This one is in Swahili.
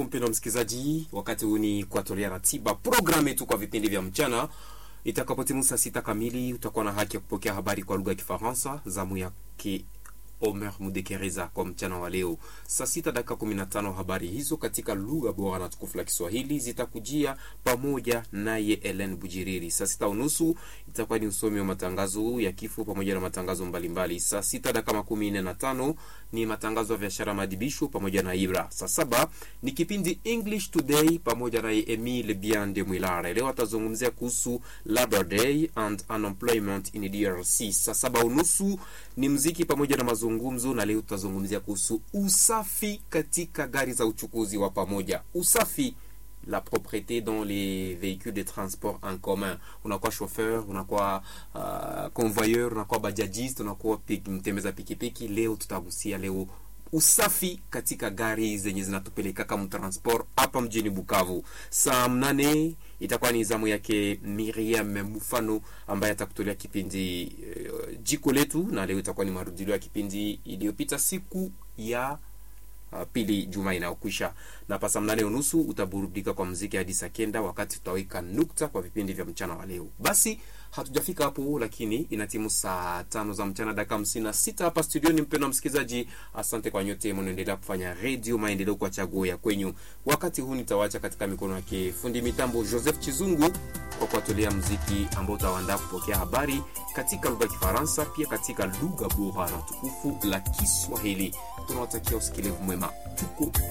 Karibu mpendwa msikilizaji, wakati huu ni kuatolea ratiba programu yetu kwa vipindi vya mchana. Itakapotimu saa sita kamili, utakuwa na haki ya kupokea habari kwa lugha ya Kifaransa, zamu yake Omer Mudekereza kwa mchana wa leo saa sita dakika kumi na tano. Habari hizo katika lugha bora na tukufu la Kiswahili zitakujia pamoja naye Ellen Bujiriri. Saa sita unusu itakuwa ni usomi wa matangazo ya kifo pamoja na matangazo mbalimbali. Saa sita dakika makumi nne na tano ni matangazo ya biashara, madibisho pamoja na Ibra. Saa saba ni kipindi English Today pamoja naye Emile Biande Mwilare. Leo atazungumzia kuhusu Labor Day and unemployment in DRC. Saa saba unusu ni mziki pamoja na mazungumzo, na leo tutazungumzia kuhusu usafi katika gari za uchukuzi wa pamoja. Usafi la propreté dans les véhicules de transport en commun. Unakuwa chauffeur, unakuwa uh, convoyeur, unakuwa bajajiste, unakuwa pik, mtembeza pikipiki. Leo tutagusia leo usafi katika gari zenye zinatupeleka kama transport hapa mjini Bukavu. Saa mnane itakuwa ni zamu yake Miriam Mufano ambaye atakutolea kipindi uh, jiko letu, na leo itakuwa ni marudilio ya kipindi iliyopita siku ya Uh, pili juma inayokwisha na pasa mnane unusu utaburudika kwa mziki hadi saa kenda, wakati tutaweka nukta kwa vipindi vya mchana wa leo. Basi hatujafika hapo, lakini inatimu saa tano za mchana dakika hamsini na sita hapa studioni. Mpendwa msikilizaji, asante kwa nyote mnaendelea kufanya redio maendeleo kwa chaguo ya kwenyu. Wakati huu nitawacha katika mikono yake fundi mitambo Joseph Chizungu kwa kuwatolea mziki ambao utawaandaa kupokea habari katika lugha ya Kifaransa, pia katika lugha bora na tukufu la Kiswahili. Tunawatakia usikilivu mwema, tuko